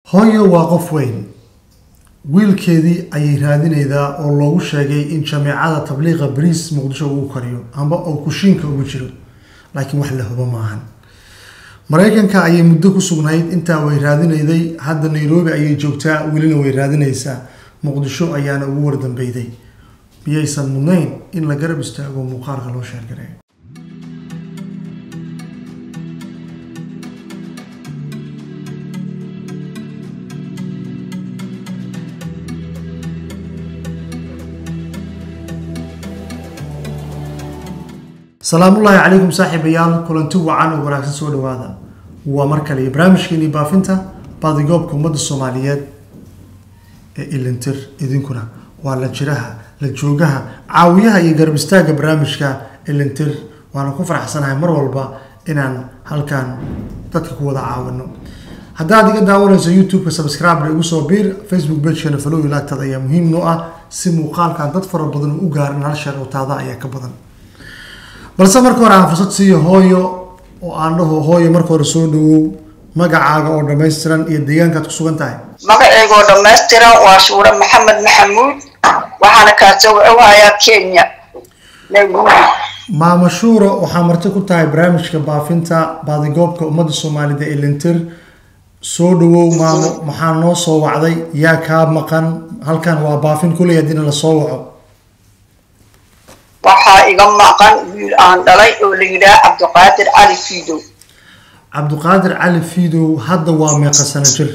hooyo waa qof weyn wiilkeedii ayay raadinaydaa oo loogu sheegay in jameecada tabliiqa bariis muqdisho uu kariyo amba uu kushiinka ugu jiro laakiin wax la hubo maahan maraykanka ayay muddo ku sugnayd intaa way raadinayday hadda nairobi ayay joogtaa welina way raadinaysaa muqdisho ayaana ugu wardambeyday miyaysan mudnayn in la garab istaago muuqaalka loo sheergareeyo salaamullaahi calaykum saaxiibayaal kulanti wacan oo wanaagsan soo dhawaada waa mar kale iyo barnaamijkeeni baafinta baadigoobka ummadda soomaaliyeed ee ilintir idinkuna waa la jiraha la joogaha caawiyaha iyo garab istaagga barnaamijka ilintir waana ku faraxsanahay mar walba inaan halkan dadka ku wada caawino haddaad iga daawanayso youtube-ka subscribe igu soo biir facebook pagekana falow ilaagtaada ayaa muhiim noo ah si muuqaalkan dad fara badan u gaarin hal sheer oo taada ayaa ka badan balse marka hore aan fursad siiyo hooyo oo aan dhaho hooyo marka hore soo dhawow magacaaga oo dhammaystiran iyo deegaankaad ku sugan tahay magacayga oo dhammaystiran waa shuure maxamed maxamuud waxaana kaasoo wacayaa kenya nairobi maama shuuro waxaa marti ku tahay barnaamijka baafinta baadigoobka ummadda soomaalida ee lintir soo dhawow maamo maxaa noo soo wacday yaa kaa maqan halkan waa baafin kuley haddiina la soo waco waxaa iga maqan wiil aan dhalay oo la yidhaah cabdiqaadir cali fiidow cabdiqaadir cali fiidow hadda waa meeqa sano jir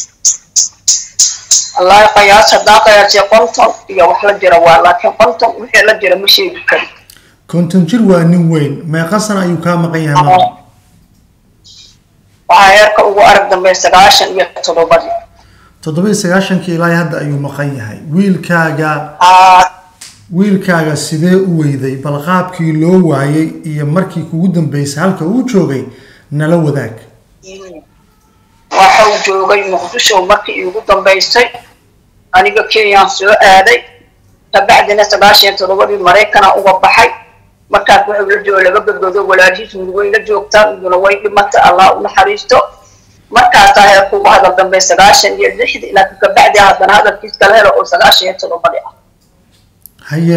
wallaahi qiyaas haddaan qiyaasay konton iyo wax la jira waa laakiin konton wixii la jira ma sheegi kari konton jir waa nin weyn meeqa sano ayuu kaa maqan yahay maama waxaa heerka ugu arag dambeey sagaashan iyo toddobadii toddobiyo sagaashankii ilaa hadda ayuu maqan yahay wiilkaaga Aa, wiilkaaga sidee u weyday bal qaabkii loo waayay iyo markii kugu dambeysay halka uu joogay nala wadaag waxau joogay muqdisho markii iigu dambaysay aniga kenyaan soo aaday kabacdina sagaashan iyo toddobadii maraykana uga baxay markaas waxau la joogo laba gabdhood oo walaalhiis mid way la joogtaa miduna way dhimatay allah u naxariisto markaasaa heerka ugu hadal dambey sagaashan iyo lixdi laakiin kabacdi haddana hadalkiis kala helo oo sagaashan iyo toddobadii ah haye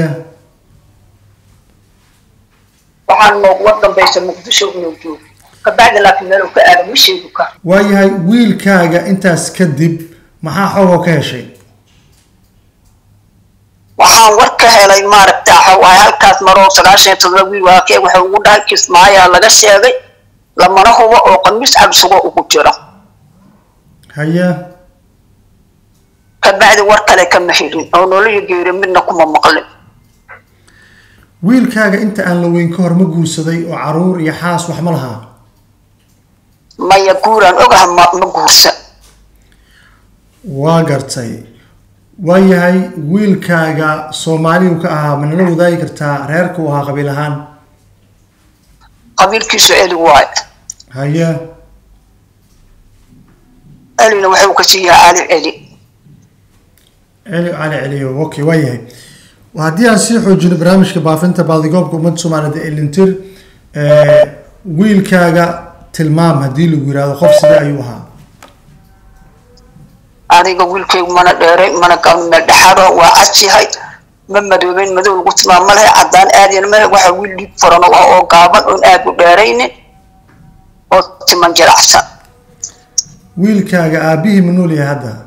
waxaan nooguga dambaysa muqdisho inuu joogo kabacdi laakiin meel uu ka aado ma sheegi karo waayahay wiilkaaga intaas kadib maxaa xoogoo ka heshay waxaan war ka helay maaragta waxa waaye halkaas maroo sagaashan iyo todoba wiil waakee waxa ugu dhahay kismaayaa laga sheegay lamana hubo oo qamiis cabsugo ugu jiro haye kabacdi war kale kama helin oo noloyo geeri midna kuma maqlin wiilkaaga inta aan la weyn ka hor ma guursaday oo caruur iyo xaas wax ma lahaa maya guuraan ogaha ma ma guursan waa gartay waayahay wiilkaaga soomaaliyu ka ahaa ma nala wadaagi kartaa reerka uu ahaa qabiil ahaan qabiilkiisu eli waaye haye elina waxuu ka siiyaa ali eli celi cali celiyo okay waayahay haddii aan sii xoojino barnaamijka baafinta baadigoobka ummadda soomaalida ee lintir wiilkaaga tilmaam haddii lagu yihahdo qof sidee ayuu ahaa aniga wiilkaygu mana dheeray mana gabin meel dhexaado waa cas yahay ma madoobeyn madow lagu tilmaamo lahay caddaan aadiyana male waxa wiil dhiig furan oo ah oo gaaban oon aad u dheeraynin oo timan jiracsan wiilkaaga aabihii ma nool yahay hadda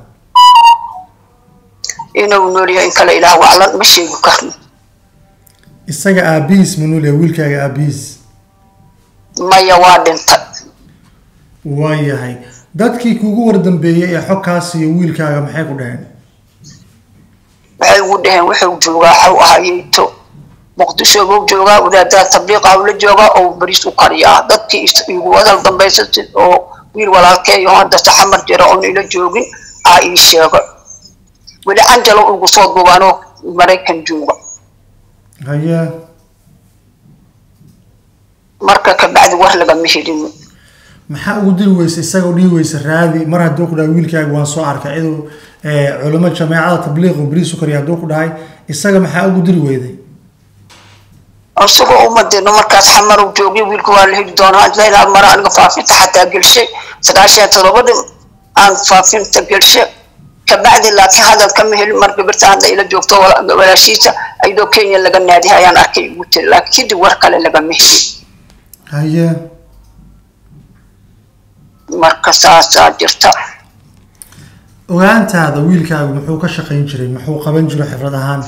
inuu nool yahay in kale ilaah waclan ma sheegi karno isaga aabihiis ma nool yahay wiilkaaga aabihiis maya waa dhintay waayahay dadkii kugu wardambeeyey ee xogkaas iyo wiilkaaga maxay ku dhaheen waxay ugu dhaheen wuxuu joogaa xaw ahayeyto muqdisho buu joogaa wadaadaha tabliiqa ula joogaa oo bariis u kariyaa dadkii is- igu hadal dambaysa si oo wiil walaalkeeyo hadda saxamar jira oon ila joogin aa ii sheegay weli canjalo ugu soo duubaanoo maraykan jooga haye marka kabacdi war lagama helin maxaa ugu diri weysa isagoo dhihi weysa raadi mar hadduu ku dhahay wiilkaaga waan soo arkay ciduu culamo jameecada tabliiq bariis u kariya hadduu ku dhahay isaga maxaa ugu diri weyday isagoo umadeenno markaas xamar joogay wiilka waa la heli doonaa ilaa mara aniga faafinta xataa gelshay sagaashan iyo todobadii aan faafinta gelshe kabacdi laakiin hadal kama helin mar gabirta hadda ila joogto walaashiisa ayadoo kenya laga naadihay ayaan arkay ugu tiri laakiin kadib war kale lagama helin haye marka saasaa jirta ogaantaada wiilkaagu muxuu ka shaqayn jiray muxuu qaban jiray xifrad ahaan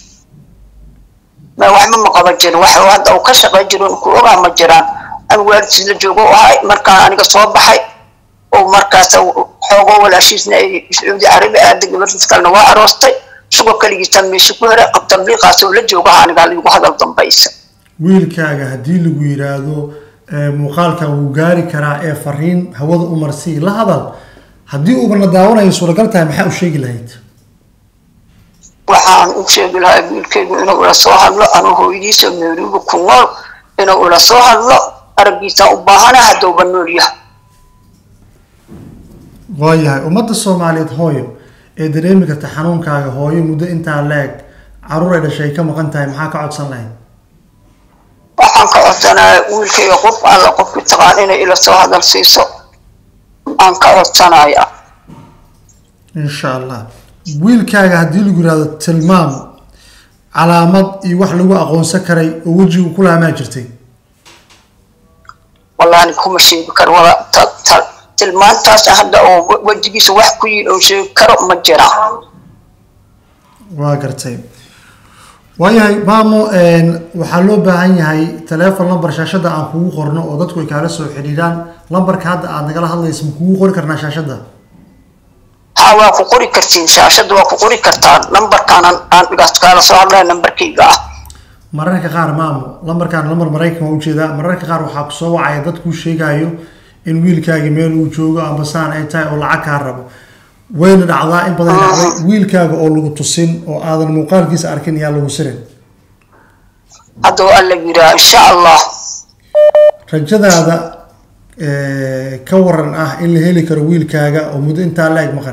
ma waxba ma qaban jirin wax hadda uu ka shaqayn jiro ku ogaa ma jiraan ama waalidkiis la joogo u ahay markaan aniga soo baxay oo markaas xoogo walaashiisna ay sacuudi carabi aaday gabartiis kalena waa aroostay isagoo keligiisa meesha ku heray tabliiqaas oo la joogaha anigaa liigu hadal dambaysa wiilkaaga haddii lagu yidhaahdo muuqaalka wuu gaari karaa ee fariin hawada u marsii la hadal haddii uubana daawanayo suuragal tahay maxaa u sheegi lahayd waxaan u sheegi lahaa wiilkaygu inuu ila soo hadlo anuu hooyadiisa meerigu ku nool inuu ila soo hadlo araggiisaan u baahana haddouba nool yahay waayahay ummadda soomaaliyeed hooyo ee dareemi karta xanuunkaaga hooyo muddo intaa leeg caruur ay dhashay ka maqan tahay maxaa ka codsan lahayd waxaan ka codsanaya wiilkayga qof alla qofkii taqaan inay ila soo hadal siiso aan ka codsanaya insha allah wiilkaaga haddii lagu yihahdo tilmaam calaamad iyo wax lagu aqoonsan karay oo wejigu ku laamaa jirtay wallahi kuma sheegi karo wala tilmaantaas hadda oo wejigiisa wax ku yidhi oo sheegi karo ma jiraan waa gartay waayahay maamo waxaa loo baahan yahay teleefon lamber shaashadda aan kugu qorno oo dadku ay kaala soo xidhiidhaan lambarka hadda aad nagala hadlaysa ma kugu qori karnaa shaashadda ha waa ku qori kartiin shaashadda waa ku qori kartaa lambarkaan aan dhigaas kaala soo hadlaya lambarkayga ah mararka qaar maamo lambarkaan lambar maraykan waa ujeedaa mararka qaar waxaa ku soo wacaya dad kuu sheegayo in wiilkaagi meel uu joogo amba saan ay tahay oo lacag kaa rabo wayna dhacdaa in badan dhacday wiilkaaga oo lagu tusin oo aadan muuqaalkiisa arkin yaa lagu sirin hadda waa alla yiraa insha allah rajadaada ka waran ah in la heli karo wiilkaaga oo muddo intaa la-eg maqan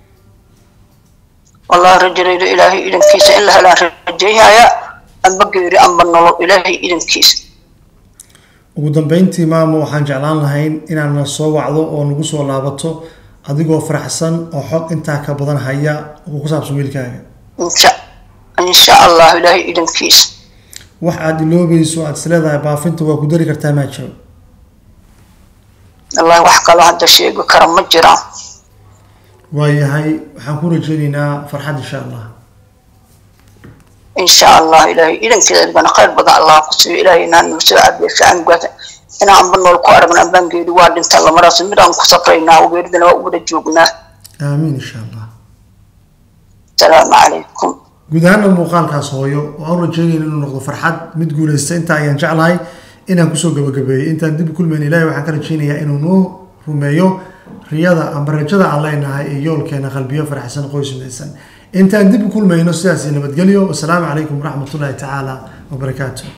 wallahi rajalaydo ilaahay idankiisa in la helaan rajayhaya amba geeri amba nolol ilaahay idankiisa ugu dambeyntii maamo waxaan jeclaan lahayn inaadna soo wacdo oo nagu soo laabato adigoo faraxsan oo xog intaa ka badan haya oo ku saabsan wiilkaaga insha insha allah ilaahay idankiisa wax aada iloobayso aada isleedahay baafinta waa ku dari kartaa maa jiro wallahi wax kaloo hadda sheegi kara ma jiraan waayahay waxaan ku rajeyneynaa farxad insha allah insha allah ilaahay idankeeda adbana khayr badan allah ku siiyo ilaahay inaan noo soo cabiyo fiican gaata inaanba nool ku aragna ambaan geeri waa dhinta lamaraas mid aan ku safraynaa geeridana waa u wada joognaa aamiin insha allah asalaamu calaykum guud ahaana muuqaalkaas hooyo waan u rajeynayna inuu noqdo farxad mid guuleysta intaa ayaan jeclahay inaan kusoo gabagabeeyey intaan dib u kulmayn ilahay waxaan ka rajeynayaa inuu noo rumeeyo riyada amba rajada aan leenahay ee yoolkeena qalbiyo faraxsan qoys midaysan intaan dib u kulmayno sidaas nabadgelyo wasalaamu calaykum waraxmat ullahi tacaala wabarakaatu